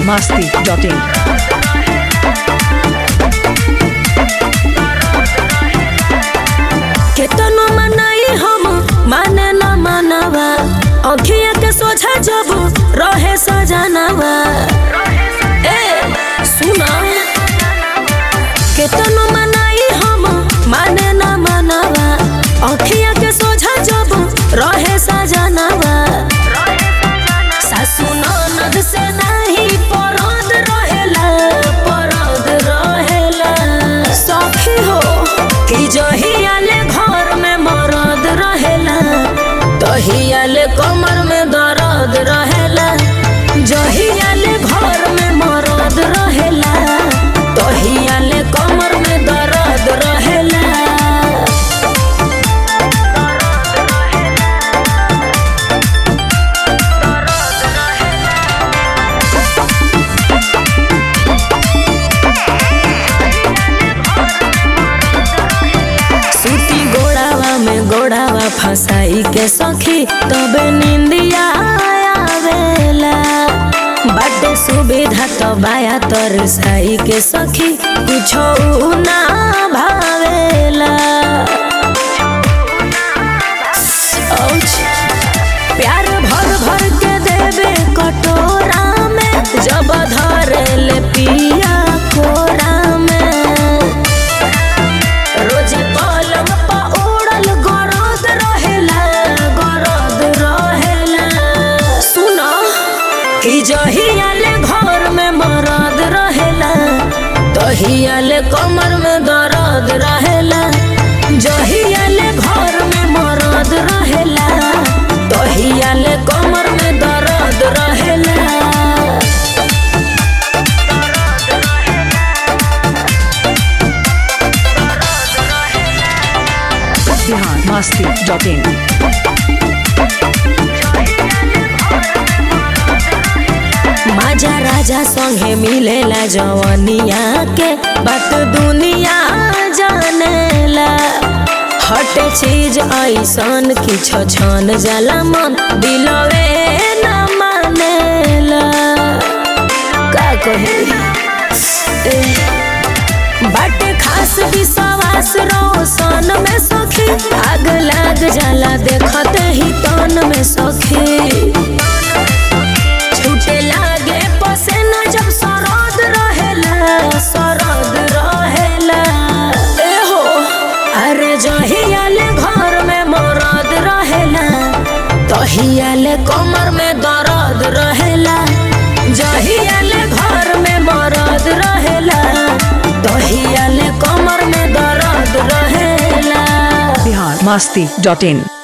masti.in. केतनो मनाई हम माने न मानवा अखिया के सोझा जब रहे सजनवा ए सुना केतनो मनाई हम माने न मानवा अखिया के सोझा जब रहे सजनवा सासु ननद से नहीं परद रहेला परद रहेला सखी हो कि जहियाले घर में मरद रहेला तहियाले कमर में दर्द रहेला जहियाले घर में मरद रहेला तहियाले कमर में दर्द रहेला सूती गोड़ावा में गोड़ावा फसाई के सखी तबे निंदिया आवेला बाटे सुविधा तो बाया तर साई के सखी कुछो ना भावेला औच। प्यार भर भर के देवे कटोरा में जब धरे ले पिया कोरा में रोज पलंग पा उड़ल गरद रहेला गरद रहेला सुनो कि जहियाले घर में मरद रहेला तहियाले कमर में दर्द रहेला जहियाले घर में मरद रहेला तहियाले कमर में दर्द रहेला Bihar masti.in. माजा राजा संगे मिलेला जवनिया के बात दुनिया जानेला हटे चीज ऐसन कि छन जाला मन दिलवे न मानेला का कहे ए, बाटे खास विश्वास रोशन में सखी आग लाग जाला देखते ही तन में सखी छूटे लागे पसेना जब सरद रहेला सरद रहेला ए हो अरे जहियाले घर में मरद रहेला तहियाले कमर में दर्द रहेला जहियाले घर में मरद रहेला तहियाले कमर में दर्द रहेला Bihar masti.in.